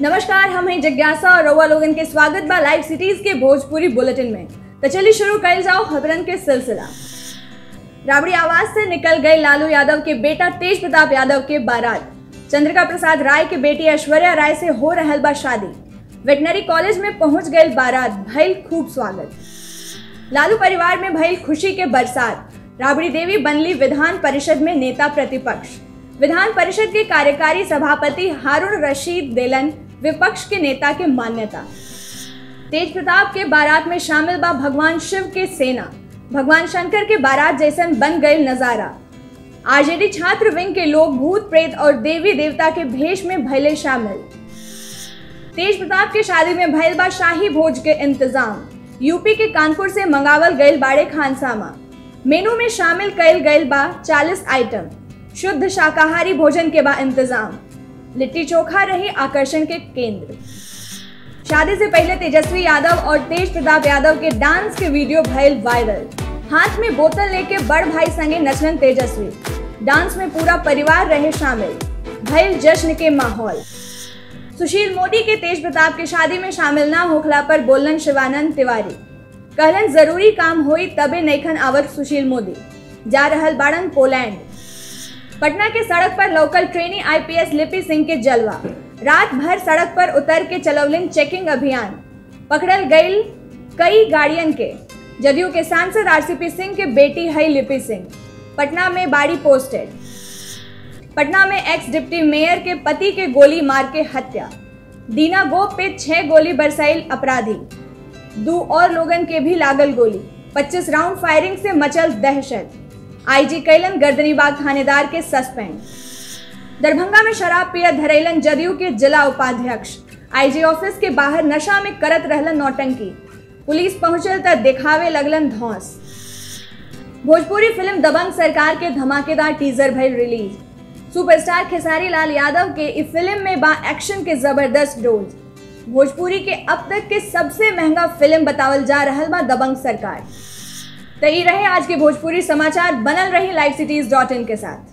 नमस्कार हम हैं जिज्ञासा और रउआ लोगन के स्वागत बा लाइव सिटीज के भोजपुरी बुलेटिन में तो चलिए शुरू कर जाओ खबरन के सिलसिला राबड़ी आवाज से निकल गए लालू यादव के बेटा तेज प्रताप यादव के बारात चंद्रिका प्रसाद राय के बेटी ऐश्वर्या राय से हो रहल बा शादी वेटनरी कॉलेज में पहुंच गए बारात भइल खूब स्वागत लालू परिवार में भइल खुशी के बरसात राबड़ी देवी बनली विधान परिषद में नेता प्रतिपक्ष विधान परिषद के कार्यकारी सभापति हारून रशीद देलन विपक्ष के नेता के मान्यता तेज प्रताप के बारात में शामिल बा भगवान शिव के सेना भगवान शंकर के बारात जैसन बन गए नजारा आरजेडी छात्र विंग के लोग भूत प्रेत और देवी देवता के भेष में भले शामिल तेज प्रताप के शादी में भइल बा शाही भोज के इंतजाम यूपी के कानपुर से मंगावल गईल बाड़े खानसामा मेनू में शामिल कईल गईल बा 40 आइटम शुद्ध शाकाहारी भोजन के बा इंतजाम लिट्टी चोखा रही आकर्षण के केंद्र शादी से पहले तेजस्वी यादव और तेज प्रताप यादव के डांस के वीडियो भइल वायरल हाथ में बोतल लेके बड़ भाई संगे नचलन तेजस्वी डांस में पूरा परिवार रहे शामिल भइल जश्न के माहौल सुशील मोदी के तेज प्रताप के शादी में शामिल ना होखला पर बोलन शिवानंद तिवारी कहलन जरूरी काम होई तबे नैखन आवत सुशील मोदी जा रहल बाड़न पोलैंड पटना के सड़क पर local trainee IPS Lipi Singh के जलवा रात भर सड़क पर उतर के चलौलिन चेकिंग अभियान पकड़ल गईल कई गाड़ियन के जदयू के सांसद आरसीपी सिंह के बेटी है लिपि सिंह पटना में बाड़ी पोस्टेड पटना में एक्स डिप्टी मेयर के पति के गोली मार के हत्या दीना गोप पे छह गोली बरसाइल अपराधी दो और लोगन के भी लागल गोली 25 राउंड फायरिंग से मचल दहशत आईजी कैलन गर्दनीबाग थानेदार के सस्पेंड दरभंगा में शराब पियत धरैलन जदयू के जिला उपाध्यक्ष आईजी ऑफिस के बाहर नशा में करत रहलन नौटंकी पुलिस पहुंचल त दिखावे लगलन धौस भोजपुरी फिल्म दबंग सरकार के धमाकेदार टीजर भइल रिलीज सुपरस्टार खेसारी लाल यादव के इस फिल्म में बा एक्शन के जबरदस्त डोज भोजपुरी के अब तक के सबसे महंगा फिल्म बतावल जा रहल बा दबंग सरकार तो ये रहे आज के भोजपुरी समाचार बनल रही लाइव सिटीज डॉट इन के साथ